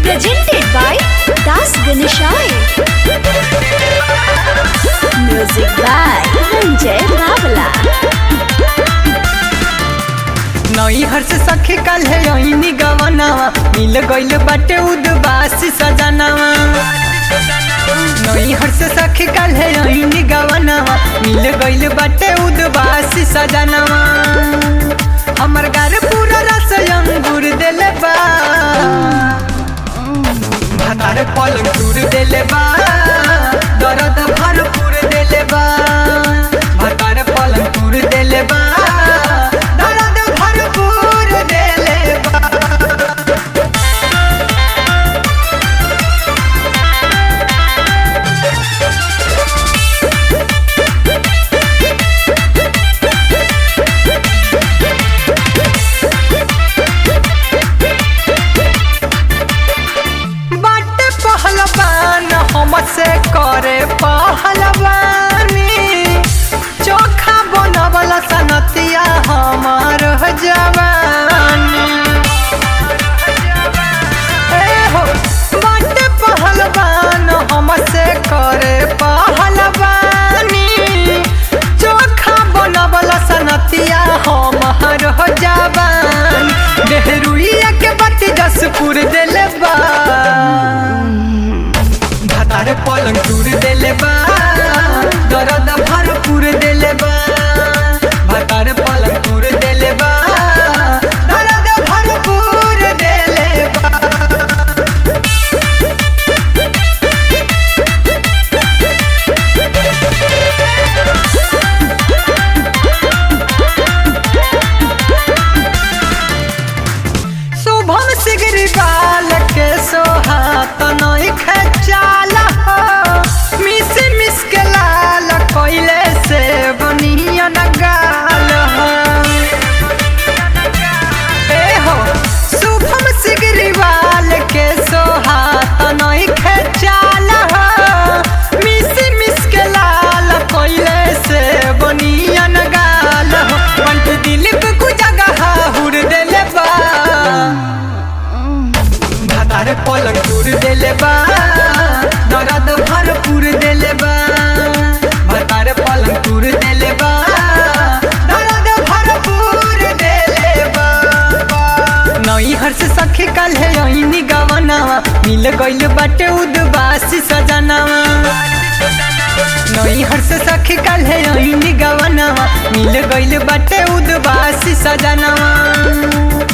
presented by Das Ganeshai. Music by Ranjay Rawala. नई हर्ष सखी कल है यही गवनावा मिल गइल बाटे उदबासी सजनावा नई हर्ष सखी कल है यही गवनावा मिल गइल बाटे उदबासी सजनावा हमर घर पूरा रस अंगूर देले बा भातार पलंग टूर देले बा दर्द भरपूर देले बा भातार पलंग टूर देले बा दर्द भरपूर देले बा बाटे पहलवान हमसे करे पहलवानी चोखा बनवला सनतिया हमार जवानी ए हो बाटे पहलवान हमसे करे पहलवानी चोखा बनवला सनतिया हमार जवान देहरुइया के बत्ती जसपुर देले बा भातार पलंग टूर देले बा दर्द भरपूर देले बा भातार पलंग टूर देले बा दर्द भरपूर देले बा शुभम सिगरी बाल के सोहात नई खचाल हो मिस मिस के लाल कोइले से बनिया न गाल हो ए हो शुभम सिगरी बाल के सोहात नई खचाल हो मिस मिस के लाल कोइले से बनिया न गाल हो पंच दिल पे कुछ जगह हुर देले बा भातार पलंग टूर देले बा दर्द भरपूर देले बा भातार पलंग टूर देले बा दर्द भरपूर देले बा नई हर्ष सखी कल है यही गवनावा मिल गइल बाटे उदबासी सजनावा नई हर्ष सखी कल है यही गवनावा मिल गइल बाटे उदबासी सजनावा